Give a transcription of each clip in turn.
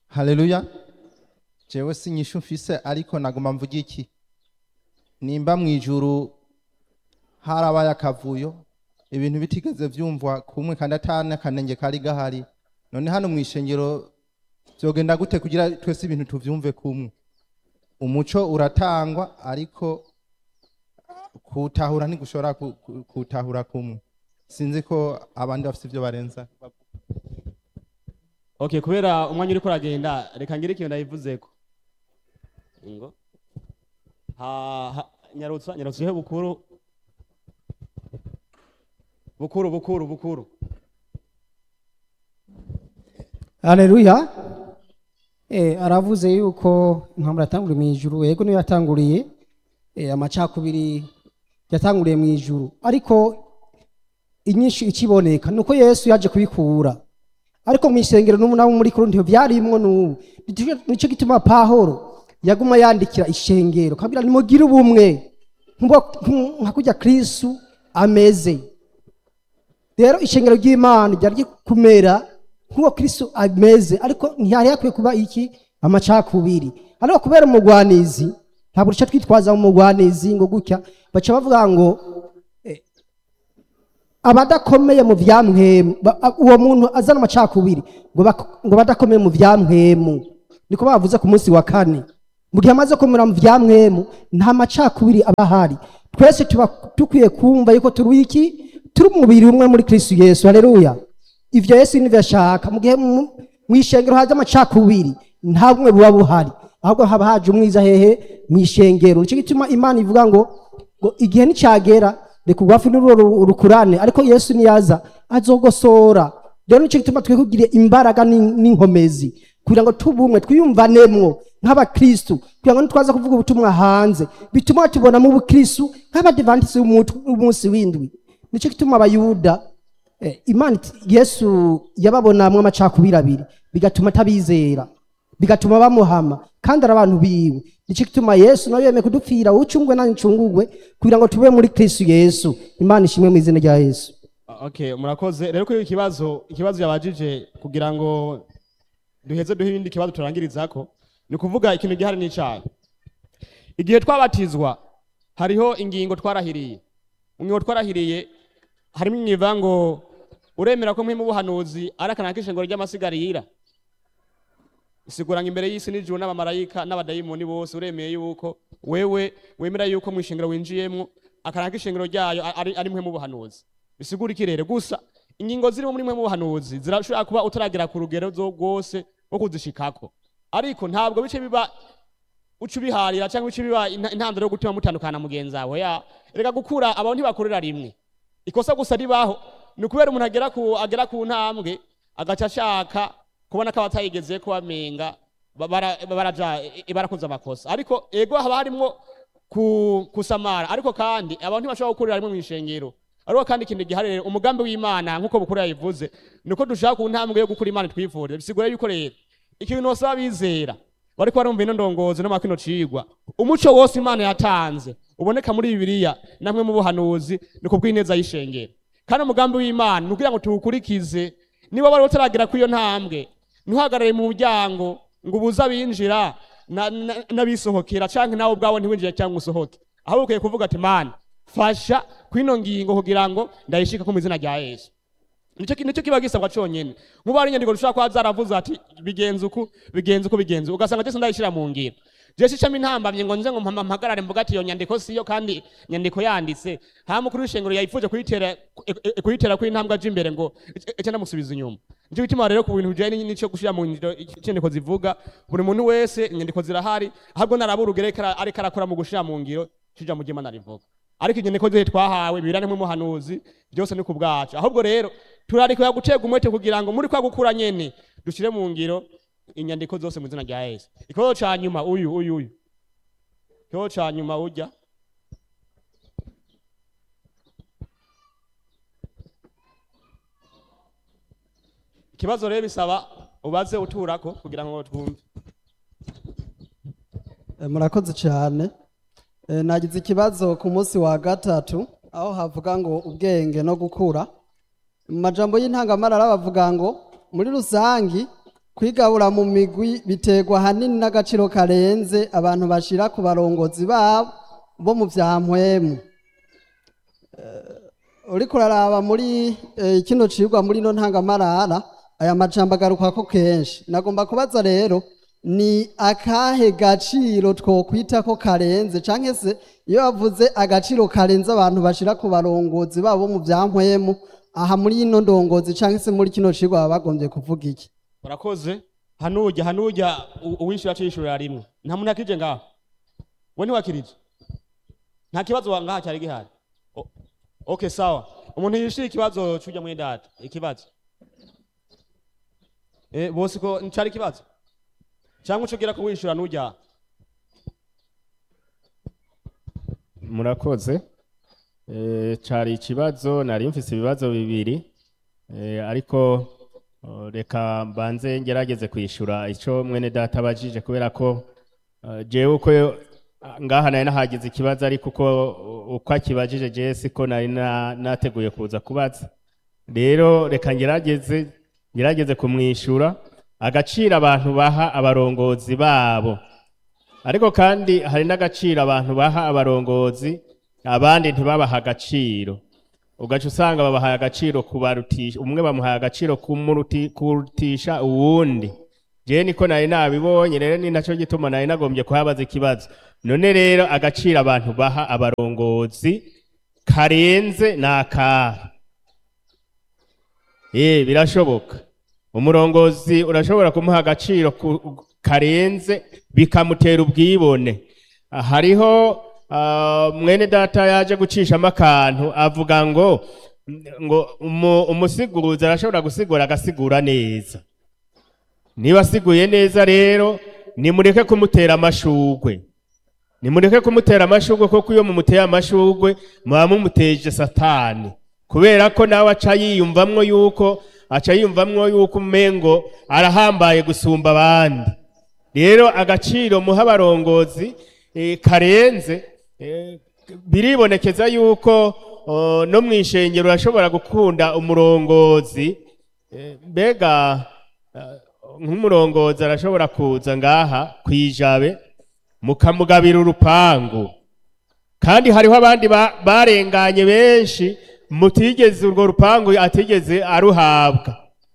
haleluya jewe sinyishu mfise ariko naguma mvuga iki nimba mu ijuru harabaye akavuyo ibintu bitigeze vyumvwa kumwe kandi atana akanenge kari gahari none hano mu ishengero vyogenda gute kugira twese ibintu tuvyumve kumwe umuco uratangwa ariko kuwutahura ntigushobora ku- ku- kuwutahura kumwe sinzi ko abandi bafite ivyo barenza okay kubera umwanya uriko uragenda reka ngire ikintu ndayivuzeko ngo ha, ha, nyarutsa nyarutsa ihe bukuru bukuru bukuru bukuru Haleluya. Eh aravuze yuko intambara yatanguriye mu ijuru yego niyo yatanguriye eh amacakubiri yatanguriye mu ijuru ariko inyinshi ikiboneka nuko Yesu yaje kubikura ariko mu isengero n'ubu nabo muri Korinto byarimwo n'ubu Nico- nico gituma Pahoro yaguma yandikira ishengero kabira nimugire ubumwe nkubo- nku- nka kurya Kristu ameze rero ishengero ry'imana ryari kumera nk'uwo kristo ameze ariko ntihari hakwiye kuba iki amacakubiri ariko kubera umugwanizi ntabwo duca twitwaza umugwanizi ngo gutya baca bavuga ngo eh, abadakomeye mu vyamwemu ba- a- uwo muntu azana amacakubiri ngo bak- ngo badakomeye mu vyamwemu niko bavuze ku munsi wa kane mu gihe amaze komera mu vyamwemu nta macakubiri aba ahari twese tuba dukwiye kumva yuko turi iki turi umubiri umwe muri kristo yesu haleluya ivyo yesu nivyo ashaka mu gihe mu mu ishengero haje amacakubiri nta bumwe buba buhari ahubwo haba haje umwiza hehe mu ishengero nico gituma imana ivuga ngo ngo igihe nicagera reka urwafu n'urwo ru- rukurane ariko yesu niyaza azogosora rero nico gituma twe kugira imbaraga n'in- n'inkomezi kugira ngo tubumwe twiyumvanemwo nk'abakristu kugira ngo nitwaza kuvuga ubutumwa hanze bituma tubonamo ubukristu nk'abadivantisi b'umunsi w'indwi nico gituma abayuda eh, imana iti- yesu yababonamwo amacakubiri abiri bigatuma atabizera bigatuma bamuhama kandi ari abantu biwe nico gituma yesu nawe yemeye kudupfira ucungwe nanjye ncungurwe kugira ngo tube muri kristu yesu imana ishimwe mu izina rya yesu okay murakoze rero kuri iki kibazo ikibazo yabajije kugira ngo duheze duhe ibindi kibazo turangirizako ni kuvuga ikintu gihari n'icaha igihe twabatizwa hariho ingingo twarahiriye mu ngingo twarahiriye harimo inyiva ngo uremera ko mpimu ubuhanuzi ari akanaka k'ishengero ry'amasigarira isiguranga imbere y'isi n'ijuru n'abamarayika n'abadayimoni bose uremeye yuko wewe wemera yuko mu ishengero winjiyemwo akanaka k'ishengero ryayo ari, ari mwe mu buhanuzi bisigura iki rero gusa ingingo zirimo muri mwe mu buhanuzi zirashobora kuba utaragera ku rugero zo rwose rwo kuzishikako ariko ntabwo bice biba uca ubiharira cyangwa uca biba inta- intandaro yo gutuma mutandukana na mugenzi wawe ya reka gukura abantu ntibakorera rimwe ikosa gusa ribaho ni ukubera umuntu agera ku agera ku ntambwe agaca ashaka kubona ko abatayigeze ko bamenga ba- bara- baraja e- barakoze amakosa ariko ego haba harimwo ku- kusamara ariko kandi abantu ntibashobora gukorera rimwe mu ishengero ariko kandi ikintu gihari rero umugambi w'imana nk'uko bukuru yabivuze ni uko dushaka ku ntambwe yo gukura imana twifuriza bisigura yuko rero ikintu bose bizera bariko barumva ino ndongozi no makino cigwa umuco wose imana yatanze uboneka muri bibiliya namwe mu buhanuzi ni ku bw'ineza y'ishengero kandi umugambi w'imana ni ukugira ngo tuwukurikize niba wari utaragera kuri iyo ntambwe ntuhagarare mu muryango ngo ubuze abinjira na- na- n'abisohokera canke nawe ubwawe ntiwinjire cyangwa usohoke ahubwo ukwiye kuvuga ati mana fasha kwino ngingo kugira ngo ndayishika ko mu izina rya yesu nicyo ki- nicyo kiba gisabwa conyene nkuba ari inyandiko dushobora kuba zaravuze ati bigenze uku bigenze uku bigenze uku. ugasanga jese ndayishira mu ngiro jese icamo intambamye ngo nze ngo mpama- mpagarare mvuga ati iyo nyandiko siyo kandi nyandiko yanditse hama mukuru w'ishengero yayifuje kuyitera e- e- kuyitera ko intambwe aje imbere ngo ece ndamusubiza inyuma nicyo gituma rero ku bintu bijanye n'ico gushira mu ngiro inyandiko zivuga buri muntu wese inyandiko zirahari ahubwo naraba urugero ariko ara- ariko arakora mu gushira mu ngiro cija mu ry'imana rivuga ariko inyandiko zose twahawe bibirane nk'umuhanuzi byose ni ku bwacu ahubwo rero turarikira gutega umwete kugira ngo muri kwa gukura nyene dushire mu ngiro inyandiko zose mu izina rya yesu ikibazo ca nyuma uyu uyu uyu ikibazo ca nyuma urya ikibazo rero bisaba ubaze uturako kugira ngo twumve Eh, murakoze cyane Eh, nagize ikibazo ku munsi wa gatatu aho havuga ngo ubwenge no gukura mu majambo y'intangamarara bavuga ngo muri rusangi kwigabura mu migwi biterwa ahanini n'agaciro karenze abantu bashira ku barongozi babo bo mu vya mpwemu Eh, uriko uraraba muri eh, kino cigwa muri no ntangamarara aya majambo agarukako kenshi nagomba kubaza rero ni akahe gaciro twokwita ko karenze canke se iyo bavuze agaciro karenze abantu bashira ku barongozi babo mu vya mpwemu aha muri ino ndongozi canke se muri kino cigwa baba bagombye kuvuga iki urakoze hanujya hanujya u- uwishyura acishurira rimwe nta muntu yakirije ngaho we ntiwakirije nta kibazo wa- ngaha cyari gihari O- okay sawa umuntu yishyura ikibazo cyujya muri data ikibazo eh bose ko ncari ikibazo cyangwa ucugira ko wishyura nujya murakoze Eh, cari ikibazo nari mfise ibibazo bibiri Eh, ariko oh, reka mbanze ngerageze kwishura ico mwene data abajije kubera ko eh, jewe uko yo- ngaha nari nahagize ikibazo ariko uko uko akibajije jewe siko nari na- nateguye kuza kubaza rero reka ngerageze ngerageze kumwishura agaciro abantu baha abarongozi babo ariko kandi hari n'agaciro abantu baha abarongozi abandi ntibabaha agaciro ugaca usanga babahaye agaciro kubarutisha umwe bamuhaye agaciro kumuruti- kurutisha uwundi jewe niko nari nabibonye rero ni naco gituma nari nagombye kuhabaza ikibazo none rero agaciro abantu baha abarongozi karenze ni akahe Eh birashoboka umurongozi urashobora kumuha agaciro ku- karenze bikamutera ubwibone Ah, hariho ah, mwene data yaje gucishamo akantu avuga ngo ngo umu- umusiguzi arashobora gusigura agasigura neza niba asiguye neza rero nimureke kumutera amashugwe nimureke kumutera amashugwe kuko iyo mumuteye amashugwe muba mumuteje satani kubera ko nawe aca yiyumvamwo yuko aca yiyumvamwo yuko umengo arahambaye gusumba abandi rero agaciro muha abarongozi eh, karenze eh, biribonekeza yuko oh, no mu ishengero urashobora gukunda umurongozi eh, mbega eh, nk'umurongozi arashobora kuza ngaha kwijabe mukamugabira urupangu kandi hariho abandi ba- barenganye benshi mutigeze urwo rupangu atigeze aruhabwa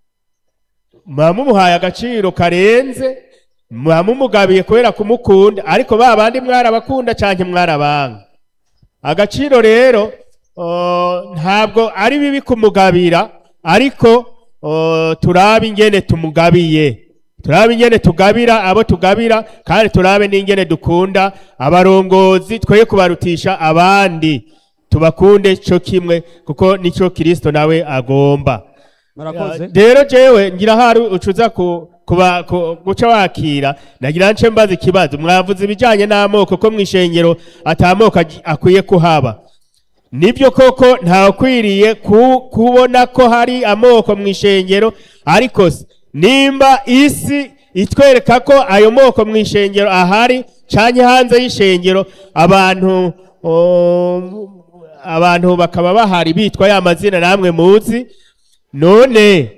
muba mumuhaye agaciro karenze muba mumugabiye kubera kumukunda ariko ba bandi mwarabakunda canke mwarabanga agaciro rero oh, ntabwo ari bibi kumugabira ariko oh, turabe ingene tumugabiye turabe ingene tugabira abo tugabira kandi turabe n'ingene dukunda abarongozi twoye kubarutisha abandi tubakunde cyo kimwe kuko nicyo kirisito nawe agomba murakoze rero jewe ngira hari ucuza ku kuba ku- guca wakira nagira nce mbaza ikibazo mwavuze ibijanye n'amoko ko mwishengero atamoko agi- akwiye kuhaba nibyo koko ntakwiriye ku, kubona ko hari amoko mwishengero ariko se, nimba isi itwereka ko ayo moko mwishengero ahari canke hanze y'ishengero abantu o, abantu bakaba bahari bitwa ya mazina namwe muzi none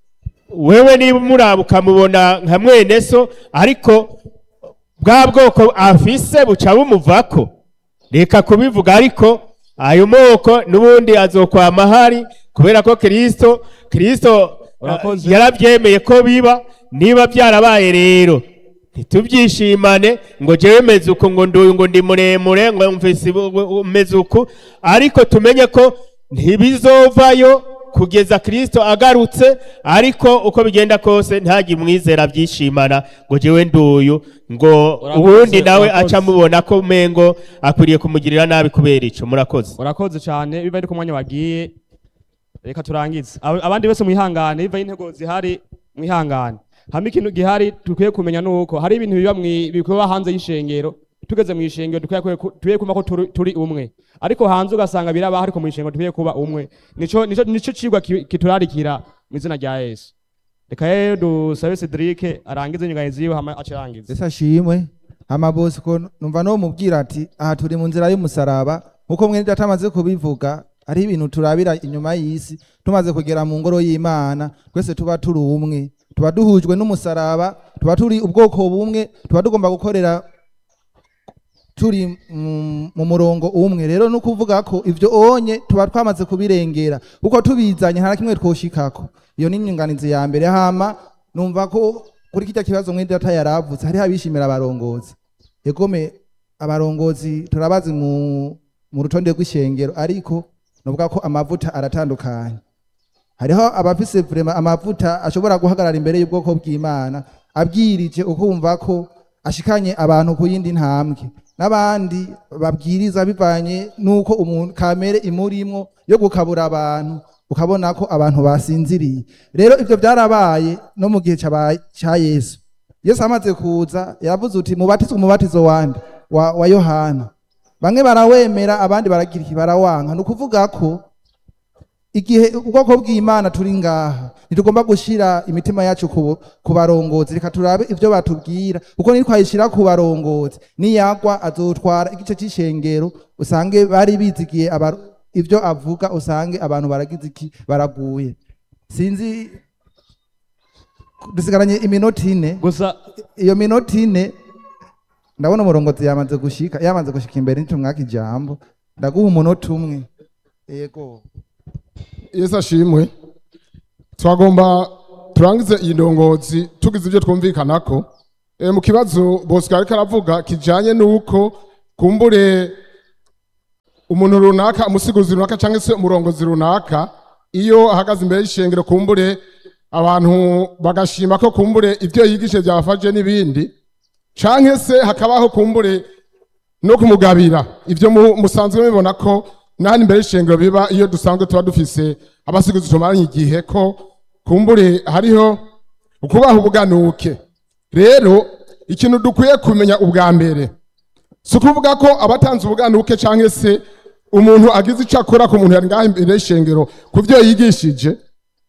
wewe niba umuraba ukamubona nka mwene so ariko bwa bwoko afise buca bumuvako reka kubivuga ariko ayo moko n'ubundi azokwama ahari kubera ko kirisito kirisito Urakoze. yarabyemeye ko biba niba byarabaye rero ntitubyishimane ngo jewe meze uku ngo nduyu ngo ndi muremure ngo mvise ibu- meze uku ariko tumenye ko ntibizovayo kugeza kristo agarutse ariko uko bigenda kose ntagi mwizera byishimana ngo jewe nduyu ngo Urakoze, ubundi nawe urakoze. aca mubona ko mengo akwiriye kumugirira nabi kubera ico murakoze urakoze cyane biva ari ku mwanya wagiye reka turangize Aba- abandi bose mwihangane biva intego zihari mwihangane hamwe ikintu gihari dukwiye kumenya nuko hari ibintu biba mwi- bikorwa hanze y'ishengero tugeze mu ishengero dukwiye ku- dukwiye kumva ko turi- turi umwe ariko hanze ugasanga biraba ariko mu ishengero dukwiye kuba umwe nico nico nico cigwa ki- kiturarikira mu izina rya Yesu reka rero dusabe Cedric arangize inyunganizi yiwe hama acirangize ese ashimwe amabosi ko numva no mubwira ati aha turi mu nzira y'umusaraba nkuko mwene data amaze kubivuga ari ibintu turabira inyuma y'isi tumaze kugera mu ngoro y'imana twese tuba turi umwe tuba duhujwe n'umusaraba tuba turi ubwoko bumwe tuba tugomba gukorera turi mu- mu murongo umwe rero ni ukuvuga ko ibyo onye tuba twamaze kubirengera kuko tubizanye nta na kimwe twoshikako iyo ni inyunganizi ya mbere hama numva ko kuri kijya kibazo mwene data yaravutse hariho abishimira abarongozi egome abarongozi turabazi mu mu rutonde rw'ishengero ariko nuvuga ko amavuta aratandukanye hariho abafise vrema amavuta ashobora guhagarara imbere y'ubwoko bw'imana abwirije ukumva ko ashikanye abantu ku yindi ntambwe n'abandi babwiriza bivanye n'uko umuntu kamere imurimwo yo gukabura abantu ukabona ko abantu basinziriye rero ibyo byarabaye no mu gihe caba- ca yesu yesu amaze kuza yaravuze uti mubatizwe umubatizo wande wa, wa yohana bamwe barawemera abandi baragira iki barawanka ni ukuvuga ko igihe ubwoko bw'imana turi ngaha ntitugomba gushyira imitima yacu ku, ku barongozi reka turabe ibyo batubwira kuko nitwayishyira ku barongozi niyagwa azotwara igice cy'ishengero usange bari bizigiye aba- ibyo avuga usange abantu baragize iki baraguye sinzi dusigaranye iminota ine gusa iyo minota ine ndabona umurongozi yamaze gushika yamaze gushika imbere nitumwaka ijambo ndaguha umunota umwe yego yesu ashimwe twagomba turangize iyi ndongozi tugize ibyo twumvikanako e, mu kibazo bosco ariko aravuga kijanye n'uko kumbure umuntu runaka umusigozi runaka cyangwa se umurongozi runaka iyo ahagaze imbere y'ishengero kumbure abantu bagashima ko kumbure ibyo yigishe byabafashe n'ibindi canke se hakabaho kumbure no kumugabira ibyo mu- musanzwe mubibona ko nahani imbere y'ishengero biba iyo dusanzwe tuba dufise abasiguzi tumaranye igihe ko kumbure hariho ukubaha ubuganuke rero ikintu dukwiye kumenya ubwa mbere si ukuvuga ko abatanze ubuganuke cyangwa se umuntu agize icyo akora ku muntu yari ngaho imbere y'ishengero ku byo yigishije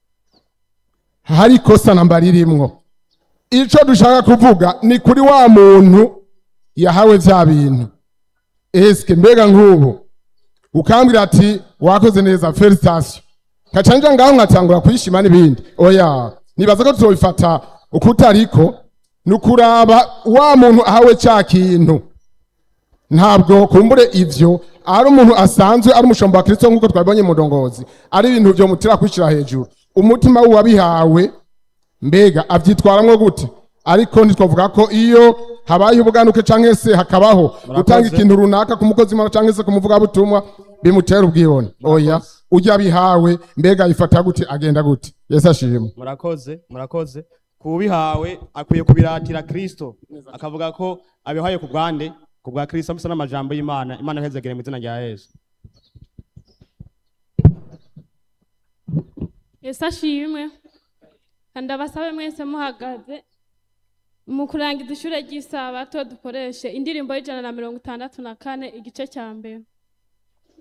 hari ikosa namba ririmwo icyo dushaka kuvuga ni kuri wa muntu yahawe bya bintu esike mbega nk'ubu ukambwira ati wakoze neza felicitasiyo nkacanja ngaho nkatangura kwishima n'ibindi oya nibaza ko tuzobifata uko utariko ni ukuraba wa muntu ahawe cya kintu ntabwo kumbure ivyo ari umuntu asanzwe ari umushomba wa kristo nk'uko twabibonye mu ndongozi ari ibintu vyo mutira kwishyira hejuru umutima w'uwabihawe mbega avyitwaramwo gute ariko ntitwavuga ko iyo habaye ubuganuke canke se hakabaho gutanga ikintu runaka ku mukozi w'Imana canke se ku muvugabutumwa bimutera ubwibone oya ujya bihawe mbega yifata gute agenda gute yesu ashimwe murakoze murakoze kubihawe akwiye kubiratira kristo akavuga ko abihaye ku bwande ku bwa kristo bisa n'amajambo y'imana imana ihezegere mu izina rya yesu yesu ashimwe kandi abasabe mwese muhagaze mu kurangiza ishure ry'isabato dukoreshe indirimbo y'ijana na mirongo itandatu na kane igice cya mbere